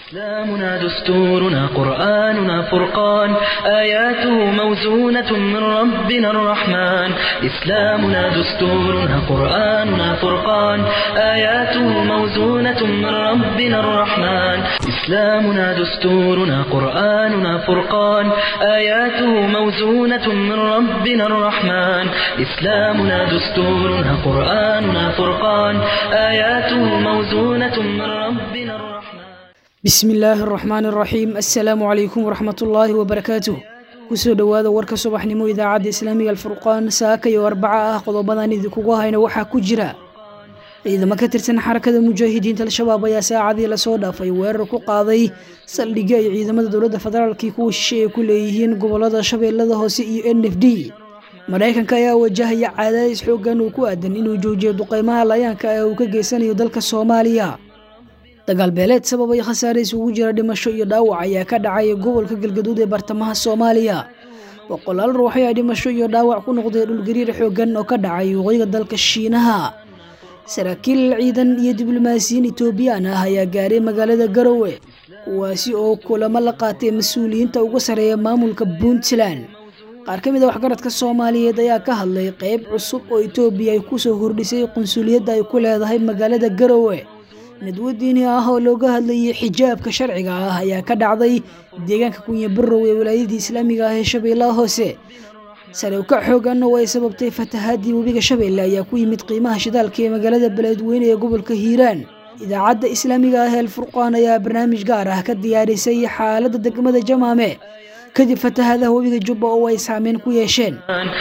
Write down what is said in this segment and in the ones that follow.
إسلامنا دستورنا قرآننا فرقان آياته موزونة من ربنا الرحمن إسلامنا دستورنا قرآننا فرقان آياته موزونة من ربنا الرحمن إسلامنا دستورنا قرآننا فرقان آياته موزونة من ربنا الرحمن إسلامنا دستورنا قرآننا فرقان آياته موزونة من ربنا الرحمن bismi illaahi araxmaan araxiim assalaamu calaykum waraxmatullaahi wabarakaatuh kusoo dhowaada warka subaxnimo idaacadda islaamiga alfurqaan saaka iyo arbaca ah qodobadan idinkugu hayna waxaa ku jira ciidamo ka tirsan xarakada mujaahidiinta al-shabaab ayaa saacadii lasoo dhaafay weerar ku qaaday saldhigyo ay ciidamada dowladda federaalkii kuwa shishe ay ku leeyihiin gobolada shabeellada hoose iyo n f d maraykanka ayaa wajahaya cadaadis xoogan uu ku aadan inuu joojiyo duqeymaha layaanka ee uu ka geysanayo dalka soomaaliya dagaal beeleed sababay khasaare isugu jira dhimasho iyo dhaawac ayaa ka dhacay gobolka galgaduud ee bartamaha soomaaliya boqolaal ruux ayaa dhimasho iyo dhaawac ku noqday dhulgariir xoogan oo ka dhacay waqooyiga dalka shiinaha saraakiil ciidan iyo diblomaasiyiin etoobiyaan ah ayaa gaaray magaalada garowe kuwaasi oo kulamo la qaatay mas-uuliyiinta ugu sareeya maamulka puntland qaar ka mid a waxgaradka soomaaliyeed ayaa ka hadlay qeyb cusub oo etoobiya ay kusoo hordhisay qunsuliyadda ay ku leedahay magaalada garowe nadwo diini ah oo looga hadlayay xijaabka sharciga ah ayaa ka dhacday deegaanka kunya barow ee walaayadii islaamiga ah ee shabeellaha hoose sare uka xoogan oo ay sababtay fatahaadii webiga shabeelle ayaa ku yimid qiimaha shidaalka ee magaalada beledweyne ee gobolka hiiraan idaacadda islaamiga ah ee alfurqaan ayaa barnaamij gaar ah ka diyaarisay xaaladda degmada jamaame kadib fatahaadaha webiga jubba oo ay saameyn ku yeesheen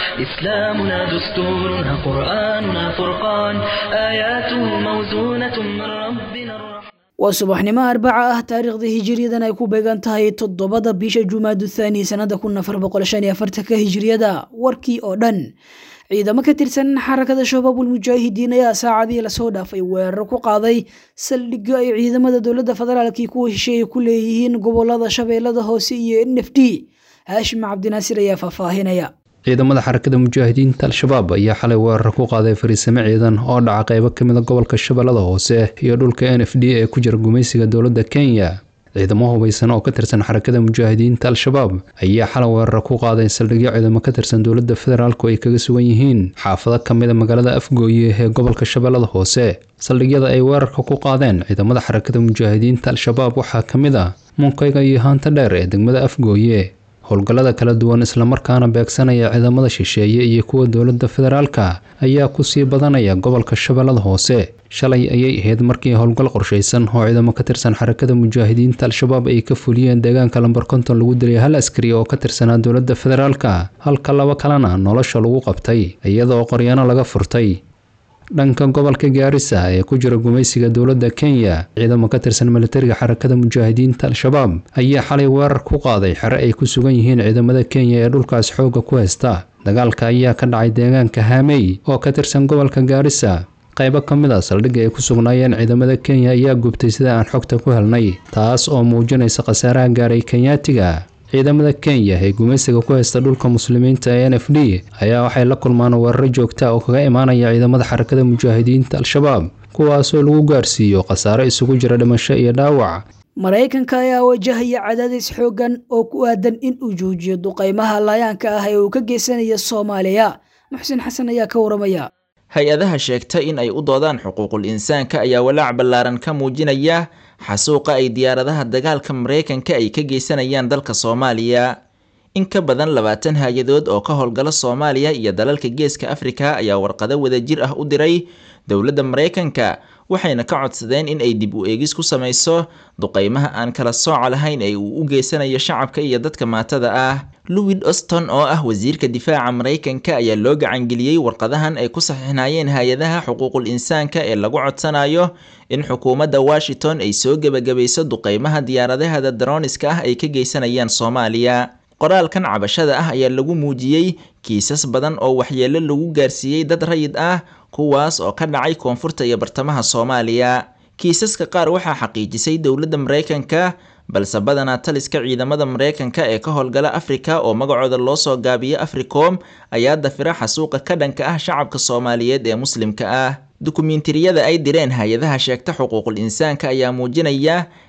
إسلامنا دستورنا قرآننا فرقان آياته موزونة من ربنا الرحمن waa subaxnimo arbaca ah taariikhda hijiriyadan ay ku beegan tahay toddobada bisha jumaadu thaani sanada kun afar boqol shan iyo afartanka hijiriyada warkii oo dhan ciidamo ka tirsan xarakada shabaabul mujaahidiin ayaa saacadii lasoo dhaafay weerar ku qaaday saldhigyo ay ciidamada dowladda federaalkii kuwa shisheeye ku leeyihiin gobolada shabeellada hoose iyo n f d haashim cabdinaasir ayaa faahfaahinaya ciidamada xarakada mujaahidiinta al-shabaab ayaa xalay weerar ku qaaday fariisimo ciidan oo dhaca qeybo ka mida gobolka shabeellada hoose iyo dhulka n f d ee ku jira gumaysiga dowladda kenya ciidamo hubaysan oo ka tirsan xarakada mujaahidiinta al-shabaab ayaa xalay weerar ku qaaday saldhigyo ciidamo ka tirsan dowladda federaalku ay kaga sugan yihiin xaafado ka mida magaalada afgooye ee gobolka shabeellada hoose saldhigyada ay weerarka ku qaadeen ciidamada xarakada mujaahidiinta al-shabaab waxaa ka mid ah munkayga iyo haanta dheer ee degmada afgooye howlgallada kala duwan islamarkaana beegsanaya ciidamada shisheeye iyo kuwa dowladda federaalka ayaa kusii badanaya gobolka shabeellada hoose shalay ayay ahayd markii howlgal qorshaysan oo ciidamo ka tirsan xarakada mujaahidiinta al-shabaab ay ka fuliyeen deegaanka lambar konton lagu dilay hal askari oo ka tirsanaa dowladda federaalka halka laba kalena nolosha lagu qabtay iyadoo qoryaano laga furtay dhanka gobolka gaarisa ee ku jira gumaysiga dowladda kenya ciidamo ka tirsan militariga xarakada mujaahidiinta al-shabaab ayaa xalay weerar ku qaaday xere ay ku sugan yihiin ciidamada kenya ee dhulkaas xoogga ku haysta dagaalka ayaa ka dhacay deegaanka haamey oo ka tirsan gobolka gaarisa qaybo ka mid a saldhigga ay ku sugnaayeen ciidamada kenya ayaa gubtay sida aan xogta ku helnay taas oo muujinaysa khasaaraha gaaray kenyaatiga ciidamada kenya ee gumaysiga ku haysta dhulka muslimiinta ee n f d ayaa waxay la kulmaan weeraro joogta oo kaga imaanaya ciidamada xarakada mujaahidiinta al-shabaab kuwaasoo lagu gaarsiiyo khasaaro isugu jira dhimasho iyo dhaawac maraykanka ayaa wajahaya cadaadis xoogan oo ku aadan in uu joojiyo duqeymaha laayaanka ah ee uu ka geysanayo soomaaliya muxsin xasan ayaa ka waramaya hay-adaha sheegta in ay u doodaan xuquuqul insaanka ayaa walaac ballaaran ka muujinaya xasuuqa ay diyaaradaha dagaalka maraykanka ay ka geysanayaan dalka soomaaliya in ka badan labaatan hay-adood oo ka howlgala soomaaliya iyo dalalka geeska afrika ayaa warqado wadajir ah u diray dowladda maraykanka waxayna ka codsadeen in ay dib u eegis ku samayso duqeymaha aan kala sooca lahayn ee uu u geysanayo shacabka iyo dadka maatada ah louis oston oo ah wasiirka difaaca maraykanka ayaa loo gacangeliyey warqadahan ay ku saxiixnaayeen hay-adaha xuquuqul insaanka ee lagu codsanayo in xukuumadda washington ay soo gebagabayso duqeymaha diyaaradahada daroniska ah ay ka geysanayaan soomaaliya qoraalkan cabashada ah ayaa lagu muujiyey kiisas badan oo waxyeelo lagu gaarsiiyey dad rayid ah kuwaas oo ka dhacay koonfurta iyo bartamaha soomaaliya kiisaska qaar waxaa xaqiijisay dowladda maraykanka balse badanaa taliska ciidamada maraykanka ee ka howlgala afrika oo magacooda loo soo gaabiyo africom ayaa dafira xasuuqa ka dhanka ah shacabka soomaaliyeed ee muslimka ah dukumiintiriyada ay direen hay-adaha sheegta xuquuqul insaanka ayaa muujinaya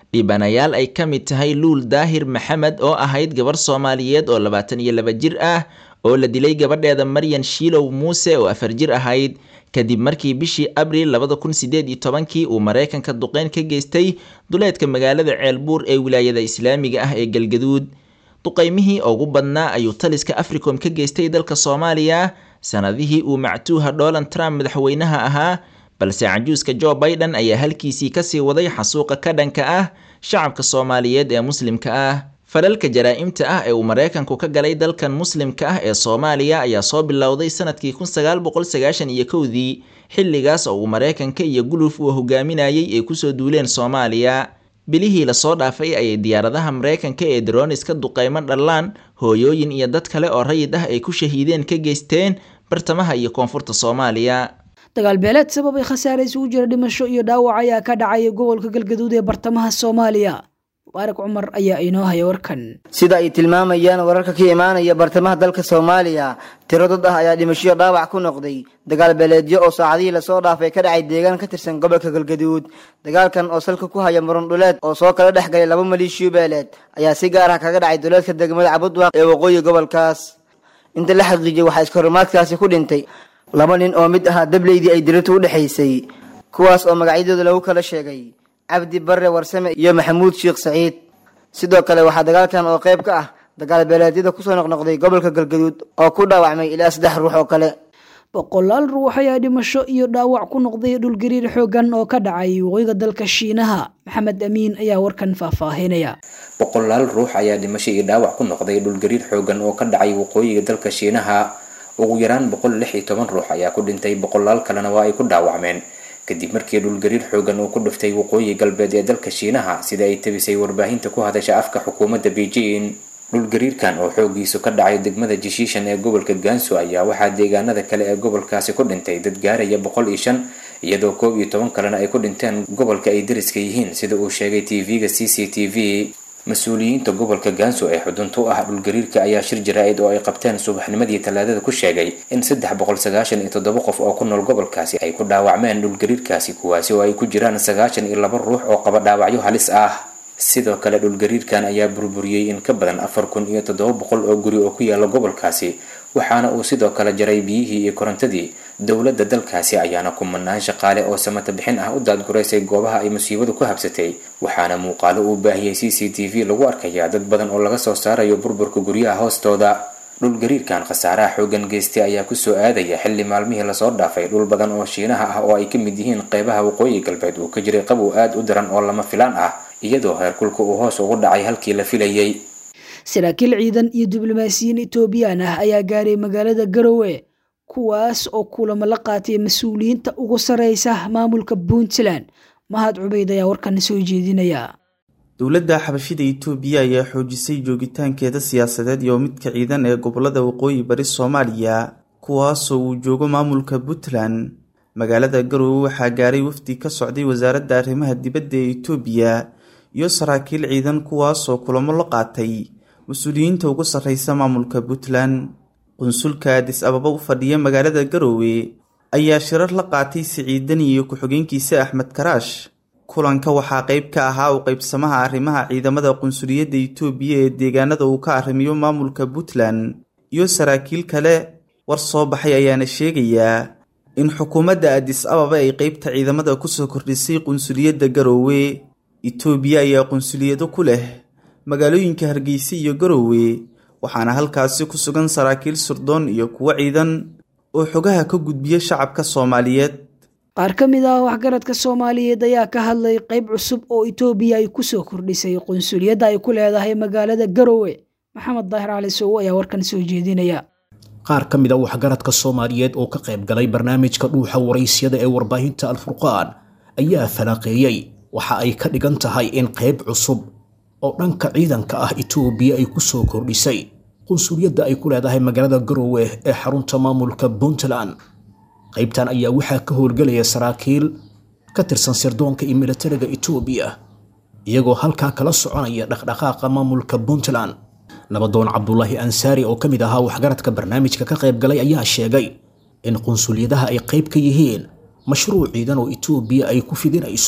dhibanayaal ay ka mid tahay luul daahir maxamed oo ahayd gabar soomaaliyeed oo labaatan iyo laba jir ah oo la dilay gabadheeda maryan shiilow muuse oo afar jir ahayd kadib markii bishii abriil labada kun sideed iyo tobankii uu maraykanka duqeyn ka geystay duleedka magaalada ceelbuur ee wilaayada islaamiga ah ee galgaduud duqeymihii ugu badnaa ayuu taliska africom ka geystay dalka soomaaliya sanadihii uu mactuuha donald trump madaxweynaha ahaa balse cajuuska jo biden ayaa halkiisii kasii waday xasuuqa ka dhanka ah shacabka soomaaliyeed ee muslimka ah falalka jaraa-imta ah ee uu maraykanku ka galay dalkan muslimka ah ee soomaaliya ayaa soo bilowday sanadkii kun sagaal boqol sagaashan iyo kowdii xilligaas oo uu maraykanka iyo guluf uu hogaaminayay ay kusoo duuleen soomaaliya bilihii lasoo dhaafay ayay diyaaradaha maraykanka ee dronis ka duqeymo dhallaan hooyooyin iyo dad kale oo rayid ah ay ku shahiideen ka geysteen bartamaha iyo koonfurta soomaaliya dagaal beeleed sababay khasaare isugu jira dhimasho iyo dhaawac ayaa ka dhacaya gobolka galgaduud ee bartamaha soomaaliya mubaarak cumar ayaa inoo haya warkan sida ay tilmaamayaan wararka ka imaanaya bartamaha dalka soomaaliya tiro dad ah ayaa dhimashoyo dhaawac ku noqday dagaal beeleedyo oo saacadihii lasoo dhaafay ka dhacay deegaan ka tirsan gobolka galgaduud dagaalkan oo salka ku haya muran dhuleed oo soo kala dhex galay laba maliishiyo beeleed ayaa si gaar ah kaga dhacay duleedka degmada cabudwaaq ee waqooyi gobolkaas inta la xaqiijiyay waxaa iskahorumaadkaasi ku dhintay laba nin oo mid ahaa dableydii ay dirintu u dhexaysay kuwaas oo magacyadooda lagu kala sheegay cabdi barre warsame iyo maxamuud sheekh saciid sidoo kale waxaa dagaalkan oo qayb ka ah dagaal beeleedyada kusoo noqnoqday gobolka galgaduud oo ku dhaawacmay ilaa saddex ruux oo kale boqolaal ruux ayaa dhimasho iyo dhaawac ku noqday dhulgariir xoogan oo ka dhacay waqooyiga dalka shiinaha maxamed amiin ayaa warkan faahfaahinaya boqolaal ruux ayaa dhimasho iyo dhaawac ku noqday dhulgariir xoogan oo ka dhacay waqooyiga dalka shiinaha ugu yaraan boqol lix iyo toban ruux ayaa ku dhintay boqolaal kalena waa ay ku dhaawacmeen kadib markii dhulgariir xoogan uu ku dhuftay waqooyi galbeed ee dalka shiinaha sida ay tabisay warbaahinta ku hadasha afka xukuumadda beijing dhulgariirkan oo xoogiisu ka dhacay degmada jishiishan ee gobolka gansu ayaa waxaa deegaanada kale ee gobolkaasi ku dhintay dad gaaraya boqol iyo shan iyadoo koob iyo toban kalena ay ku dhinteen gobolka ay dariska yihiin sida uu sheegay tv-ga c c t v mas-uuliyiinta gobolka gansu ee xudunta u ah dhulgariirka ayaa shir jaraa-id oo ay qabteen subaxnimadii talaadada ku sheegay in saddex boqol sagaashan iyo toddoba qof oo ku nool gobolkaasi ay ku dhaawacmeen dhulgariirkaasi kuwaasi oo ay ku jiraan sagaashan iyo laba ruux oo qaba dhaawacyo halis ah sidoo kale dhulgariirkan ayaa burburiyey in ka badan afar kun iyo toddoba boqol oo guri oo ku yaala gobolkaasi waxaana uu sidoo kale jaray biyihii iyo korontadii dowladda dalkaasi ayaana kumanaan shaqaale oo samata bixin ah u daadguraysay goobaha ay musiibadu ku habsatay waxaana muuqaalo uu baahiyey c c t v lagu arkayaa dad badan oo laga soo saarayo burburka guryaha hoostooda dhulgariirkan khasaaraha xoogan geystay ayaa kusoo aadaya xilli maalmihii lasoo dhaafay dhul badan oo shiinaha ah oo ay ka mid yihiin qeybaha waqooyi galbeed uu ka jiray qabow aada u daran oo lama filaan ah iyadoo heerkulka uu hoos ugu dhacay halkii la filayay saraakiil ciidan iyo diblomaasiyiin etoobiyaan ah ayaa gaaray magaalada garowe kuwaas oo kulamo la qaatay mas-uuliyiinta ugu sareysa maamulka puntland mahad cubeyd ayaa warkan soo jeedinaya dowladda xabashida itoobiya ayaa xoojisay joogitaankeeda siyaasadeed iyo midka ciidan ee gobolada waqooyi bari soomaaliya kuwaasoo uu joogo maamulka puntland magaalada garowe waxaa gaaray wafdi ka socday wasaaradda arrimaha dibadda ee itoobiya iyo saraakiil ciidan kuwaasoo kulamo la qaatay mas-uuliyiinta ugu sarreysa maamulka puntland qunsulka adis ababa u fadhiya magaalada garowe ayaa shirar la qaatay siciidan iyo ku-xigeenkiisa axmed karaash kulanka waxaa qeyb ka ahaa u qeybsamaha arrimaha ciidamada qunsuliyadda itoobiya ee deegaanada uu ka arrimiyo maamulka puntland iyo saraakiil kale war soo baxay ayaana sheegayaa in xukuumadda adis ababa ay qeybta ciidamada kusoo kordhisay qunsuliyadda garowe itoobiya ayaa qunsuliyado ku leh magaalooyinka hargeysa iyo garowe waxaana halkaasi ku sugan saraakiil surdoon iyo kuwo ciidan oo xogaha ka gudbiya shacabka soomaaliyeed qaar ka mid ah waxgaradka soomaaliyeed ayaa ka hadlay qeyb cusub oo itoobiya ay kusoo kordhisay qunsuliyadda ay ku leedahay magaalada garowe maxamed daahir cali sowo ayaa warkan soo jeedinaya qaar ka mid a waxgaradka soomaaliyeed oo ka qayb galay barnaamijka dhuuxa waraysyada ee warbaahinta alfurqaan ayaa falaaqeeyey waxa ay ka dhigan tahay in qayb cusub oo dhanka ciidanka ah itoobiya ay ku soo kordhisay qunsuliyadda ay ku leedahay magaalada garowe ee xarunta maamulka puntland qaybtan ayaa waxaa ka howlgelaya saraakiil ka tirsan sirdoonka iyo militariga itoobiya iyagoo halkaa kala soconaya dhaqdhaqaaqa maamulka puntland nabadoon cabdulaahi ansaari oo ka mid ahaa waxgaradka barnaamijka ka qayb galay ayaa sheegay in qunsuliyadaha ay qayb ka yihiin mashruuc ciidan oo itoobiya ay ku fidinayso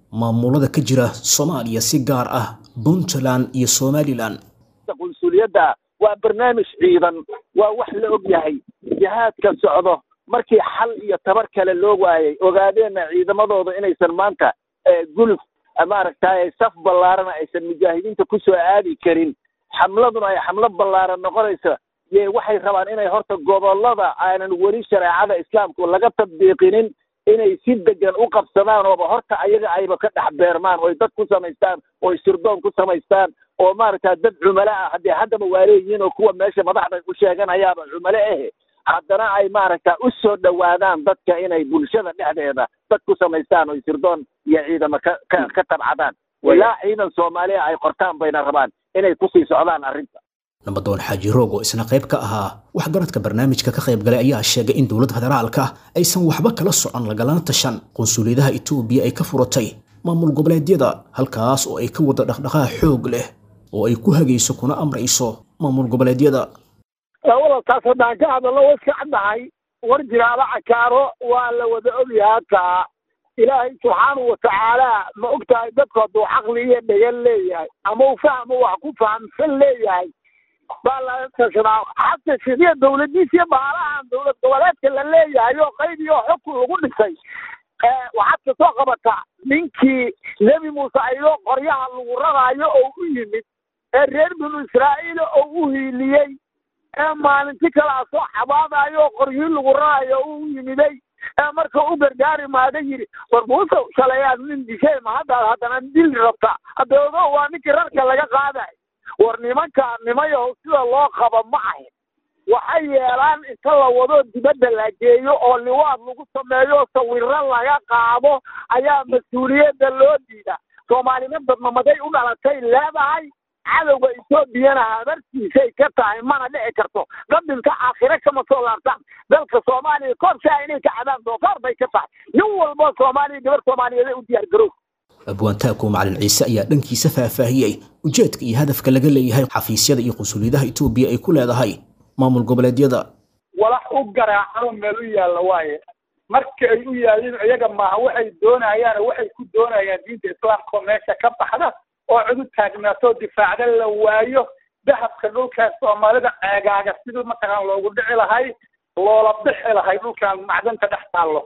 maamulada ka jira soomaaliya si gaar ah puntland iyo somalilan qunsuliyadda waa barnaamij ciidan waa wax la og yahay jihaadka socdo markii xal iyo tabar kale loo waayay ogaadeenna ciidamadooda inaysan maanta guluf maaragtay saf ballaarana aysan mujaahidiinta ku soo aadi karin xamladuna ay xamlo ballaaran noqonayso ye waxay rabaan inay horta gobollada aanan weli shareecada islaamku laga tadbiiqinin inay si degan u qabsadaan ooba horta ayaga ayba ka dhex beermaan oy dad ku samaystaan oy sirdoon ku samaystaan oo maaragta dad cumalo ah haddee haddaba waa leeyihiin oo kuwa meesha madaxda u sheeganayaaba cumalo ahe haddana ay maaragta u soo dhowaadaan dadka inay bulshada dhexdeeda dad ku samaystaan oy sirdoon iyo ciidamo ka ka ka tabcadaan ilaa ciidan soomaaliya ay qortaan bayna rabaan inay kusii socdaan arrinta nabadoon xaaji roog oo isna qayb ka ahaa waxgaradka barnaamijka ka qayb galay ayaa sheegay in dowladda federaalka aysan waxba kala socon lagalana tashan qunsuliyadaha etoobiya ay ka furatay maamul goboleedyada halkaas oo ay ka wada dhaqdhaqaaq xoog leh oo ay ku hagayso kuna amrayso maamul goboleedyada walaalkaas haddaan ka hadalno way iska caddahay war jiraala cakaaro waa la wada ogyahay halkaa ilaahay subxaanahu watacaala ma ogtahay dadku hadduu caqli iyo dhegan leeyahay ama uu fahmo wax ku fahamsan leeyahay baa laga tashadaa xata sidiya dawladiisa iyo baalahan dowlad goboleedka la leeyahay oo qayb iyo xukun lagu dhisay waxaad ka soo qabataa ninkii nebi muuse ayadoo qoryaha lagu raraayo oo u yimid ee reer binu israa'iil oo u hiiliyey ee maalinti kalea soo xabaadayo oo qoryihii lagu raraayo u yimiday ee marka u gargaari maada yidhi war muuse shalayaad nin dishay ma haddaad haddana dili rabta hadda ogo waa ninkii rarka laga qaaday war nimankaa nimayahow sida loo qaba ma ahin waxay yeelaan inta la wado dibadda la geeyo oo liwaad lagu sameeyo sawiro laga qaado ayaa mas-uuliyadda loo diida soomaalina dadnamaday u dhalatay leedahay cadowga etoobiyana habartiisay ka tahay mana dhici karto qadinka aakhire kama soo laabtaan dalka soomaaliya korshaa inay ka cadaan doofaar bay ka tahay nin walba soomaaliya gabar soomaaliyeed u diyaar garow abwaantaako macalin ciise ayaa dhankiisa faahfaahiyey ujeedka iyo hadafka laga leeyahay xafiisyada iyo qunsuliyadaha etoobiya ay ku leedahay maamul goboleedyada walax u garaacano meel u yaalla waaye marka ay u yaaliin iyaga maaha waxay doonayaan waxay ku doonayaan diinta islaamka oo meesha ka baxda oo cid u taagnaatoo difaacda la waayo dahabka dhulkan soomaalida ceegaaga sidii mataqaan loogu dhici lahay loola bixi lahay dhulkan macdanta dhex taallo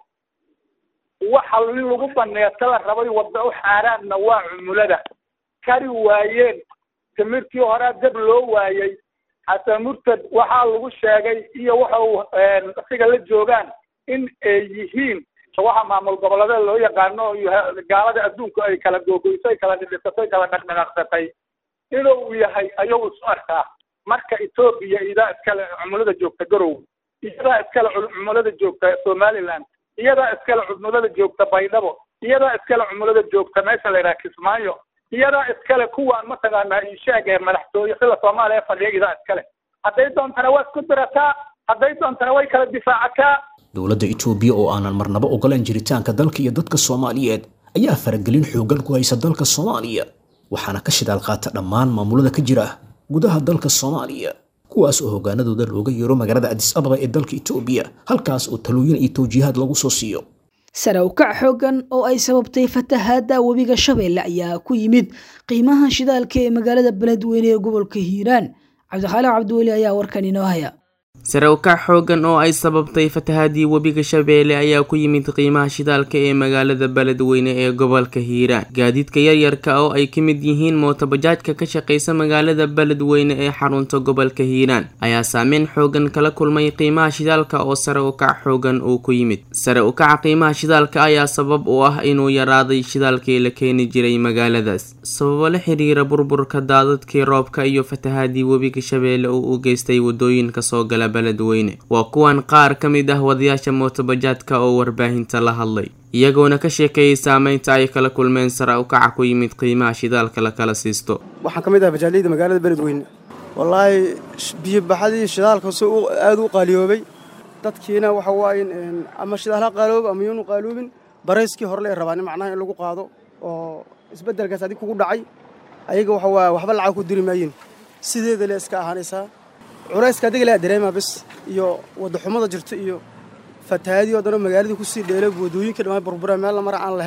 waxa in lagu baneeto la rabay wadda u xaaraanna waa cumulada kari waayeen timirtii horaa dab loo waayey xasan murtad waxaa lagu sheegay iyo waxa uu asiga la joogaan in ay yihiin waxa maamul goboleeda loo yaqaano gaalada adduunku ay kala googoysay kala dhidhisatay kala dhaqdhaqaaqsatay inuu yahay ayuu isu arkaa marka etoobiya iyadaa iskale cumulada joogta garow iyadaa iskale cumulada joogta somaliland iyadaa iskale cumulada joogta baydhabo iyadaa iskale cumulada joogta meesha la yidhaha kismaayo iyadaa iskale kuwaan mataqaanaa inshaag ee madaxtooye sida soomaaliya fadhiya iyadaa iskale hadday doontana waa isku dirataa hadday doontana way kala difaacataa dowladda etoobiya oo aanan marnaba ogolaan jiritaanka dalka iyo dadka soomaaliyeed ayaa faragelin xooggan ku haysa dalka soomaaliya waxaana ka shidaal qaata dhammaan maamulada ka jira gudaha dalka soomaaliya kuwaas oo hoggaanadooda looga yeero magaalada adis ababa ee dalka etoobiya halkaas oo talooyin iyo tawjiihaad lagu soo siiyo sare u kac xooggan oo ay sababtay fatahaadda webiga shabeelle ayaa ku yimid qiimaha shidaalka ee magaalada beledweyne ee gobolka hiiraan cabdixaaliq cabdiweli ayaa warkan inoo haya sare u kac xooggan oo ay sababtay fatahaadii webiga shabeelle ayaa ku yimid qiimaha shidaalka ee magaalada beledweyne ee gobolka hiiraan gaadiidka yaryarka oo ay ka mid yihiin mootobajaajka ka shaqaysa magaalada beledweyne ee xarunta gobolka hiiraan ayaa saameyn xooggan kala kulmay qiimaha shidaalka oo sare u kac xooggan uu ku yimid sare u kaca qiimaha shidaalka ayaa sabab u ah inuu yaraaday shidaalkii la keeni jiray magaaladaas sababo la xiriira burburka daadadkii roobka iyo fatahaadii webiga shabeelle oo u geystay wadooyinka soo gala beledweyne waa kuwan qaar ka mid ah wadayaasha mootobajaadka oo warbaahinta la hadlay iyagoona ka sheekeeyey saameynta ay kala kulmeen sare u kaca ku yimid qiimaha shidaalka la kala siisto waxaan ka mid ah bajaaliyda magaalada beledweyne wallaahi biyobaxadii shidaalka si aada u qaaliyoobay dadkiina waxa waaye ama shidaal ha qaaloobo ama yuunu qaaloobin barayskii hore lee rabaan macnaha in lagu qaado oo isbeddelkaas adig kugu dhacay ayaga waxa waa waxba lacag ku diri maayin sideeda le iska ahaanaysaa culayska adiga laa dareemaa bis iyo waddaxumada jirta iyo fatahaadii oo dhanoo magaaladii kusii dheelo wadooyinka dhammaan burbura meel la mara aan lahayn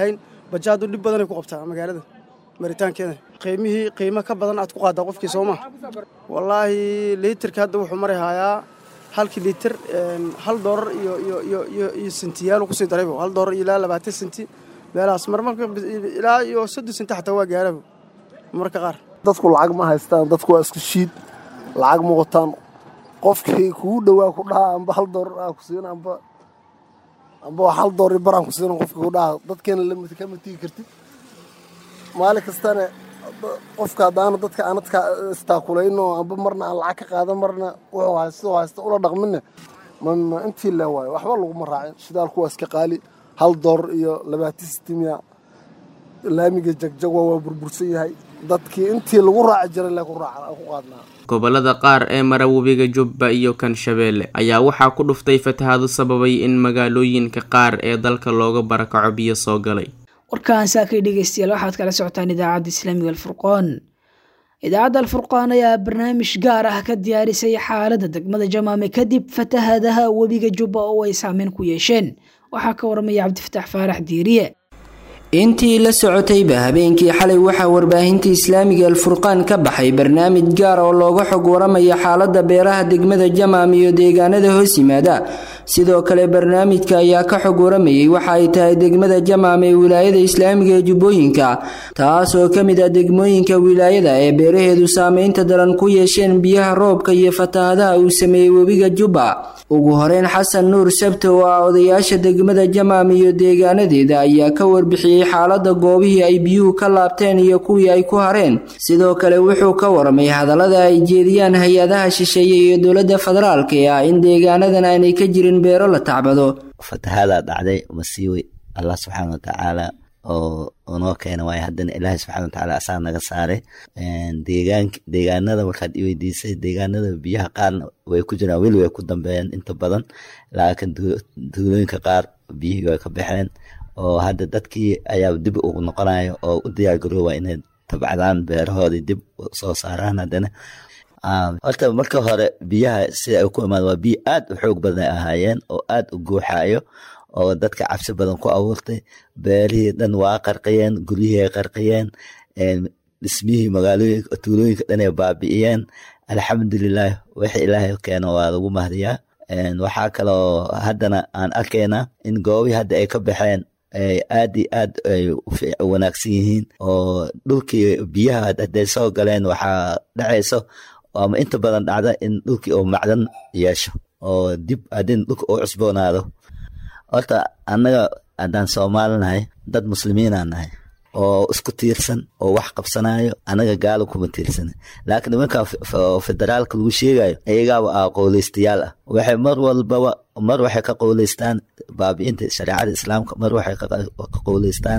bajaadu dhib badanay ku qabtaa magaalada maritaankeeda qiimihii qiimo ka badan aad ku qaadaa qofkii soo maa wallaahi liitarka hadda wuxuu mari hayaa halkii liitar hal doolar iyo iyo iyo iyo iyo sentiyaalu kusii daraybo hal doolar ilaa labaatan senti meelahaas marmarka ilaa iyo soddon senti xataa waa gaarabo marmarka qaar dadku lacag ma haystaan dadku waa isku shiid lacag ma wataan qofkii kugu dhowaa ku dhaha amba hal doolar aa ku siin amba amba hal doolar baraan ku siin qofkii ku dhaha dadkeena lamid kama tigi kartid maalin kastana qofka haddaana dadka aanadka istaakulayno amba marna aan lacag ka qaadan marna wuxuu haysto haysto ula dhaqmine ma intii le waayo waxba laguma raacin shidaalku waa iska qaali hal doolar iyo labaatan sitimiya laamiga jagjagwa waa burbursan yahay dadkii intii lagu raaci jiray le ku qaadnaa gobolada qaar ee mara webiga jubba iyo kan shabeelle ayaa waxaa ku dhuftay fatahaado sababay in magaalooyinka qaar ee dalka looga barakaco biyo soo galay warkaan saakay dhegeystayaal waxaad kala socotaan idaacadda islaamiga alfurqaan idaacadda alfurqaan ayaa barnaamij gaar ah ka diyaarisay xaaladda degmada jamaame kadib fatahaadaha webiga jubba oo ay saameyn ku yeesheen waxaa ka waramaya cabdifataax faarax diiriye intii la socotayba habeenkii xalay waxaa warbaahinta islaamiga alfurqaan ka baxay barnaamij gaar oo looga xog waramaya xaaladda beeraha degmada jamaam iyo deegaanada hoos yimaada sidoo kale barnaamijka ayaa ka xog waramayay waxa ay tahay degmada jamaam ee wilaayada islaamiga ee jubbooyinka taas oo ka mid ah degmooyinka wilaayada ee beeraheedu saameynta daran ku yeesheen biyaha roobka iyo fatahaadaha uu sameeyey webiga jubba ugu horeyn xasan nuur sabte oo ah odayaasha degmada jamaam iyo deegaanadeeda ayaa ka warbixiyey xaalada goobihii ay biyuhu ka laabteen iyo kuwii ay ku hareen sidoo kale wuxuu ka waramay hadallada ay jeediyaan hay-adaha shisheeye iyo dowladda federaalk ee ah in deegaanadan aanay ka jirin beero la tacbado fatahaadaa dhacday masiiwi allah subxaana watacaala oo noo keena waayo haddana ilaahay subxana watacaala asaa naga saaray deegaan deegaanada markaad iweydiisay deegaanada biyaha qaarna way ku jiraan weli way ku dambeeyeen inta badan laakiin duulooyinka qaar biyihii way ka baxeen oo hadda dadkii ayaa dib ugu noqonayo oo u diyaargarooba inay tabcadaan beerahoodii dib soo saaraan haddana horta marka hore biyaha sida ay ku imaan waa biyo aad u xoog badan ay ahaayeen oo aad u guuxayo oo dadka cabsi badan ku abuurtay beerihii dhan waa qarqiyeen guryihii ay qarqiyeen dhismihii magaalooyinka tuulooyinka dhan ay baabi'iyeen alxamdulilah wixii ilaahay keeno waa lagu mahdiyaa waxaa kaloo haddana aan arkaynaa in goobihii hadda ay ka baxeen aad iyo aad ay u wanaagsan yihiin oo dhulkii biyaha hadday soo galeen waxaa dhacayso ama inta badan dhacda in dhulkii uu macdan yeesho oo dib haddin dhulka uu cusboonaado horta annaga haddaan soomaali nahay dad muslimiinaan nahay oo isku tiirsan oo wax qabsanayo annaga gaalo kuma tiirsana laakiin nimanka federaalka lagu sheegayo iyagaaba ah qowleystayaal ah waxay mar walbaba mar waxay ka qowleystaan baabi'inta shareecada islaamka mar waxay ka qowleystaan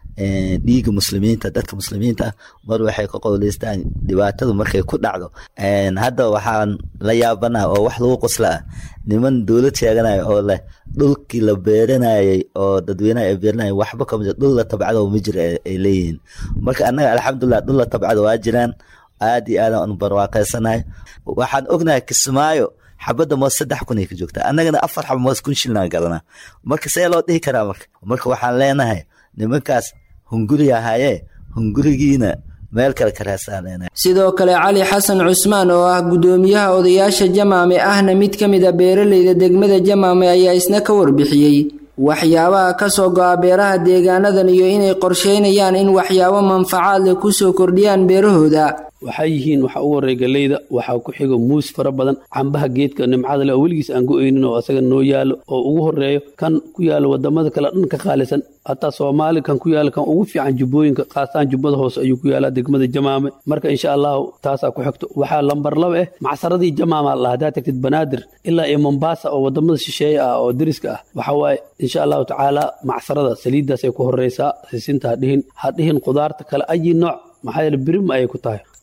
dhiiga muslimiinta dadka muslimiinta mar waxay ka qowleystaan dhibaatadu markay ku dhacdo hadda waxaan la yaabanaha oo wax lagu qosla ah niman dowlad sheeganayo oo leh dhulkii la beeranayay oo dadweynaha ay beeranayay waxba kama jiro dhul la tabcado ma jiro ay leeyihiin marka annaga alxamdulilah dhul la tabcado waa jiraan aad iyo aadaan anu barwaaqaysanahay waxaan ognahay kismaayo xabadda moos saddex kun ay ka joogtaa annagana afar xaba moos kun shilnaan gadanaa marka see loo dhihi karaa marka marka waxaan leenahay nimankaas hunguri ahaayee hungurigiina meel kale ka raasaan sidoo kale cali xasan cusmaan oo ah guddoomiyaha odayaasha jamaame ahna mid ka mid a beeraleyda degmada jamaame ayaa isna ka warbixiyey waxyaabaha ka soo go-a beeraha deegaanadan iyo inay qorsheynayaan in waxyaabo manfacaad leh kusoo kordhiyaan beerahooda waxaa yihiin waxa ugu horreeya galeyda waxaa ku xigo muus fara badan cambaha geedka nimcada leh oo weligiis aan go-eynin oo asaga noo yaalo oo ugu horeeyo kan ku yaalo wadamada kale dhan ka qaalisan hataa soomaali kan ku yaala kan ugu fiican jubbooyinka qaasaan jubbada hoose ayuu ku yaalaa degmada jamaame marka insha allahu taasaa ku xigto waxaa lambar laba eh macsaradii jamaama la haddaa tagtid banaadir ilaa iyo mombasa oo wadamada shisheeye ah oo deriska ah waxa waaye insha allahu tacaala macsarada saliiddaasay ku horeysaa sisinta hadhihin hadhihin qudaarta kale ayi nooc maxaa yeele birim ayay ku tahay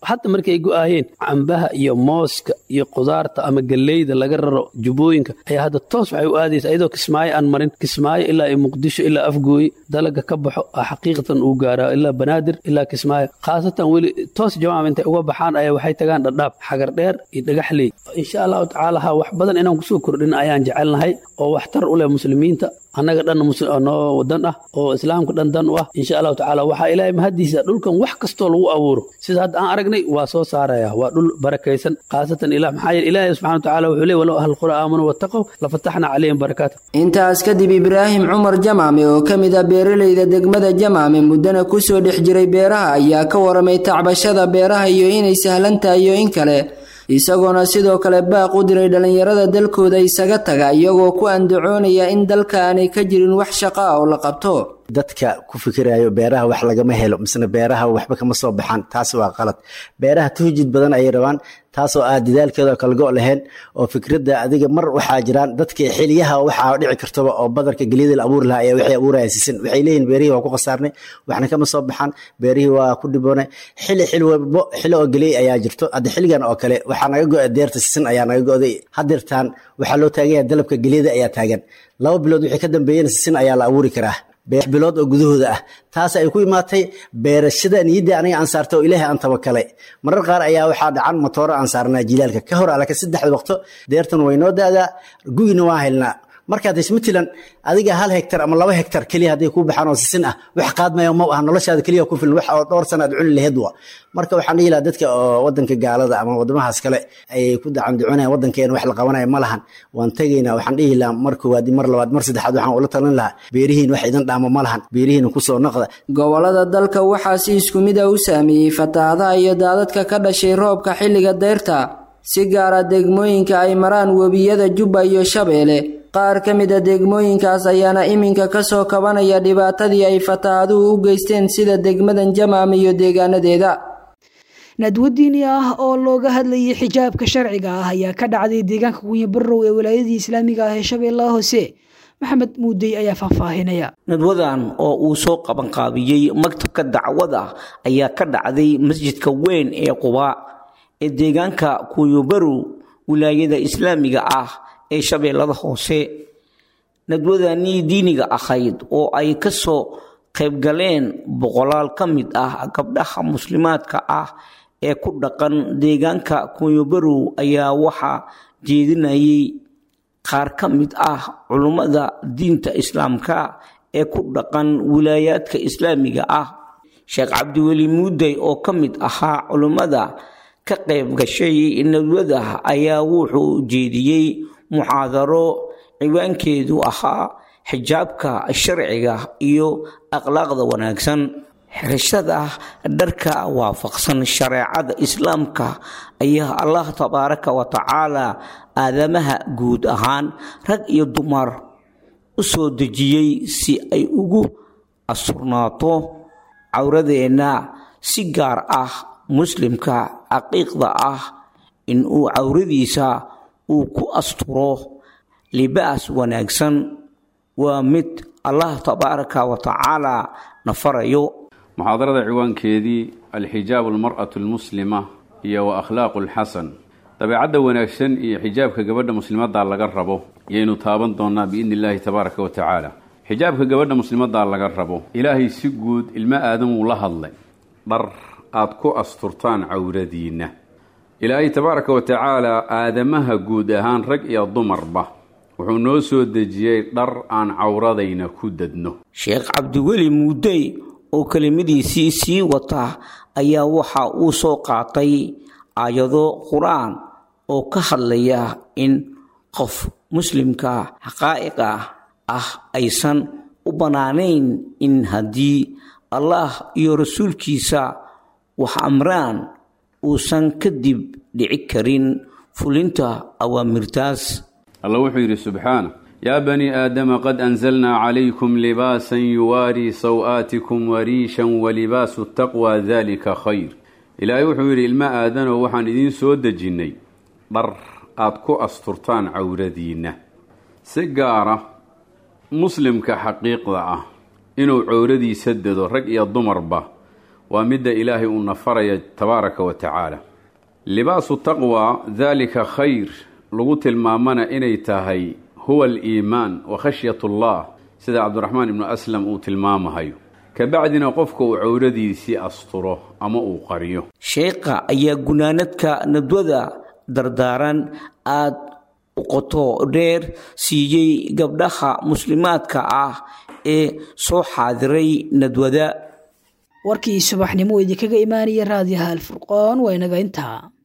hadda markay go-aayeen cambaha iyo mooska iyo qudaarta ama galleyda laga raro jubbooyinka ayaa hadda toos waxay u aadaysa iyadoo kismaayo aan marin kismaayo ilaa iyo muqdisho ilaa afgooye dalaga ka baxo a xaqiiqatan uu gaaraa ilaa banaadir ilaa kismaayo khaasatan weli toos jamaam intay uga baxaan ayaa waxay tagaan dhadhaab xagar dheer iyo dhagaxley insha allahu tacaala ha wax badan inaan kusoo kordhin ayaan jecelnahay oo waxtar u leh muslimiinta annaga dhan noo dan ah oo islaamka dhan dan u ah insha allahu tacaala waxaa ilaahay mahadiisa dhulkan wax kastoo lagu abuuro sida hadda aan aragnay waa soo saaraya waa dhul barakaysan khaasatan ilah maxaa yeele ilaahay subxana wa tacala wuxuu leey walow ahal qura aamanuu wattaqow lafataxna calayhim barakaat intaas kadib ibraahim cumar jamaame oo ka mid ah beeralayda degmada jamaame muddana kusoo dhex jiray beeraha ayaa ka waramay tacbashada beeraha iyo inay sahlan tahay iyo in kale isagoona sidoo kale baaq u diray dhallinyarada dalkooda isaga taga iyagoo ku andacoonaya in dalka aanay ka jirin wax shaqo ah oo la qabto dadka ku fikirayo beeraha wax lagama helo misna beeraha waxba kama soo baxaan taas waa qalad beeraha tuhjid badan ayay rabaan taasoo ah dadaalkeeda kalgo lahayn oo fikradda adiga mar waxaa jiraan dadka xiliyaha waxaa dhici kartaba oo badarka geliyada la abuuri lahaa ayaa waxay abuuraya sisin waxay leeyihin beerihii waa ku khasaarnay waxna kama soo baxaan beerihii waa ku dhiboonay xili xil walbo xili oo geliyay ayaa jirto hadda xiligan oo kale waxaa naga go-a deerta sisin ayaa naga go-day hadirtaan waxaa loo taaganya dalabka geliyada ayaa taagan laba bilood wixii ka dambeeyana sisin ayaa la abuuri karaa bilood oo gudahooda ah taas ay ku imaatay beerashada niyadda aniga aan saartay oo ilaahay aan tabakalay marar qaar ayaa waxaa dhacan matooro aan saarnaa jilaalka ka hor alaka saddexda waqto deertan way noo daadaa gugina waa helnaa markaad ismatilan adiga hal hektar ama laba hektar keliya hadday kuu baxaan oo sisin ah wax qaadmaya ma aha noloshaada keliya ku filan wax oo dhowr sana aad cuni laheed wa marka waxaan dhihi lahaa dadka oo wadanka gaalada ama wadamahaas kale ay ku dacanducunayaan wadankeena wax la qabanaya ma lahan waan tegaynaa waxaan dhihi lahaa mar koowaad mar labaad mar saddexaad waxaan ula talin lahaa beerihiin wax idan dhaamo ma lahan beerihiin kusoo noqda gobolada dalka waxaa si isku mid a u saameeyey fatahaadaha iyo daadadka ka dhashay roobka xilliga deyrta si gaara degmooyinka ay maraan webiyada jubba iyo shabeelle qaar ka mid a degmooyinkaas ayaana iminka kasoo kabanaya dhibaatadii ay fataahaduhu u geysteen sida degmadan jamaam iyo deegaanadeeda nadwo diini ah oo looga hadlayay xijaabka sharciga ah ayaa ka dhacday deegaanka gunya barow ee walaayadii islaamiga ah ee shabeellaha hoose maxamed muudey ayaa faahfaahinaya nadwadan oo uu soo qabanqaabiyey maktabka dacwada ayaa ka dhacday masjidka weyn ee qubaa ee deegaanka kuuyobarow wilaayada islaamiga ah ee shabeellada hoose nadwadanii diiniga ahayd oo ay ka soo qaybgaleen boqolaal ka mid ah gabdhaha muslimaadka ah ee ku dhaqan deegaanka kunyobarow ayaa waxaa jeedinayay qaar ka mid ah culummada diinta islaamka ee ku dhaqan wilaayaadka islaamiga ah sheekh cabdiweli muudey oo ka mid ahaa culummada ka qayb gashay nadwada ayaa wuxuu jeediyey muxaadaro ciwaankeedu ahaa xijaabka sharciga iyo akhlaaqda wanaagsan xirashada dharka waafaqsan shareecada islaamka ayaa allah tabaaraka wa tacaala aadamaha guud ahaan rag iyo dumar u soo dejiyey si ay ugu asurnaato cawradeenna si gaar ah muslimka caqiiqda ah inuu cawradiisa uu ku asturo libaas wanaagsan waa mid allah tabaaraka wa tacaala na farayo muxaadarada ciwaankeedii alxijaabu almar'atu almuslima iyo wa akhlaaqu alxasan dabeecadda wanaagsan iyo xijaabka gabadha muslimaddaa laga rabo yaynu taaban doonaa biidni illaahi tabaaraka wa tacaala xijaabka gabadha muslimaddaa laga rabo ilaahay si guud ilmo aadam uu la hadlay dhar aad ku asturtaan cawradiinna ilaahay tabaaraka wa tacaala aadamaha guud ahaan rag iyo dumarba wuxuu noo soo dejiyey dhar aan cawradayna ku dadno sheekh cabdiweli muudey oo kelimadiisii sii wata ayaa waxa uu soo qaatay aayado qur-aan oo ka hadlaya in qof muslimka xaqaa'iqa ah aysan u bannaanayn in haddii allah iyo rasuulkiisa wax amraan uusan kadib dhici karin fulinta awaamirtaas alla wuxuu yidhi subxaana yaa bani aadama qad anzalnaa calaykum libaasan yuwaarii saw-aatikum wariishan walibaasu taqwa dalika khayr ilaahay wuxuu yidhi ilmo aadanow waxaan idiin soo dejinnay dhar aad ku asturtaan cawradiinna si gaara muslimka xaqiiqda ah inuu cawradiisa dado rag iyo dumarba waa midda ilaahay uu nafaraya tabaaraka wa tacaala libaasu taqwa daalika khayr lagu tilmaamana inay tahay huwa aliimaan wa khashyat allah sida cabdiraxmaan ibnu aslam uu tilmaamahayo kabacdina qofka uu cowradiisii asturo ama uu qariyo sheekha ayaa gunaanadka nadwada dardaaran aad u qoto dheer siiyey gabdhaha muslimaadka ah ee soo xaadiray nadwada warkii subaxnimo idinkaga imaanaya raadiyaha alfurqoon waa inaga intaa